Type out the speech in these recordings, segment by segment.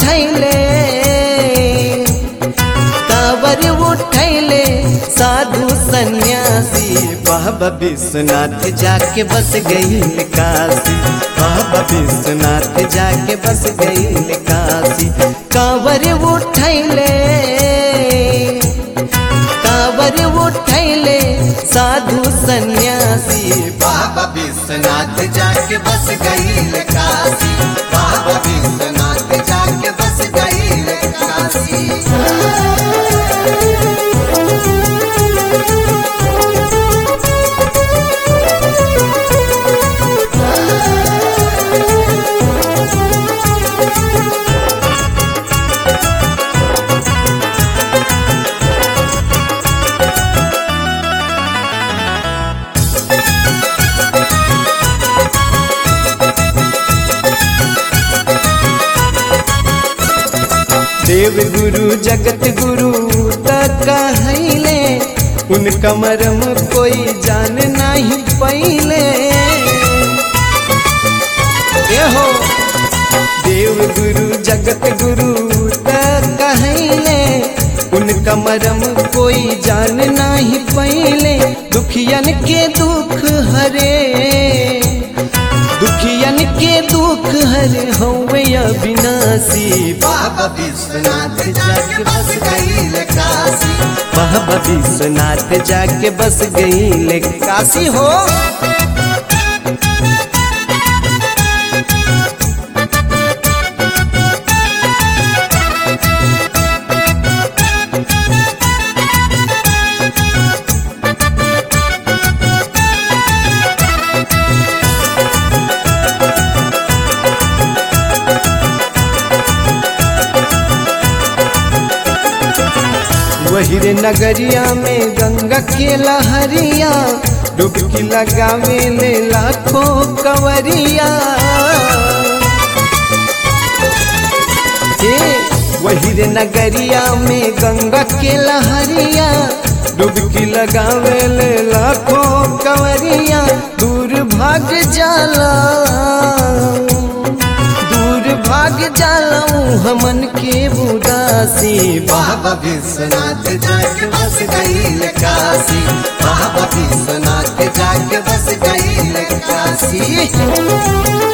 उठैले कावर उठैले साधु सन्यासी बाबा विश्वनाथ जाके बस गई काशी बाबा विश्वनाथ जाके बस गई काशी कावर उठैले कावर उठैले साधु सन्यासी बाबा विश्वनाथ जाके बस गई काशी बाबा विश्वनाथ जाके बस गई काशी देव गुरु जगत गुरु कहले उनका मरम कोई जान नहीं पहले हो देव गुरु जगत गुरु कहले उनका मरम कोई जान नहीं पहले दुखियन के दुख हरे दुखियन के दुख हरे होवे अविनाशी बाबा विश्वनाथ जाके बस गई काशी बाबा विश्वनाथ जाके बस गई काशी हो वही रे नगरिया में गंगा के लहरिया डुबकी लगावे ले लाखों कवरिया हे वही रे नगरिया में गंगा के लहरिया डुबकी लगावे ले लाखों कवरिया दूर भाग जाला दूर भाग जालऊ हमन के बुदासी बाबा विश्वनाथ जाके बस गई काशी बाबा विश्वनाथ जाके बस गई काशी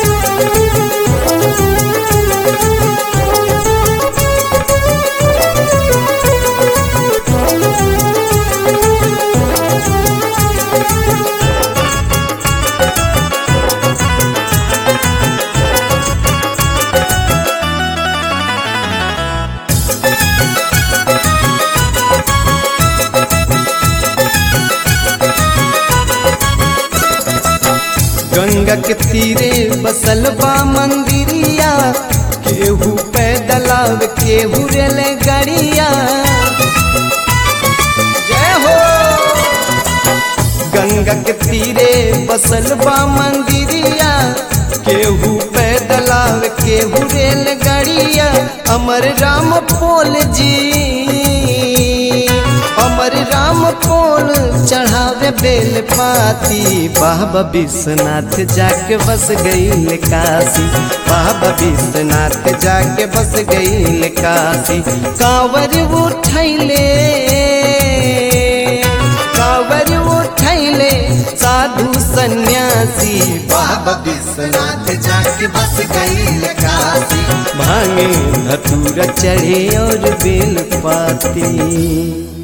गंगा के तीरे बसल बा मंदिरिया केहू पैदल आवे केहू रेल गाड़िया जय हो गंगा के तीरे बसल बा मंदिरिया केहू पैदल आवे केहू रेल गाड़िया अमर राम पोल जी अमर राम पोल चढ़ावे बेल पाती बाबा विश्वनाथ जाके बस गई काशी बाबा विश्वनाथ जाके बस गई काशी कांवर उठैले कांवर उठैले साधु सन्यासी बाबा विश्वनाथ जाके बस गई काशी भांगे धतूरा चढ़े और बेल पाती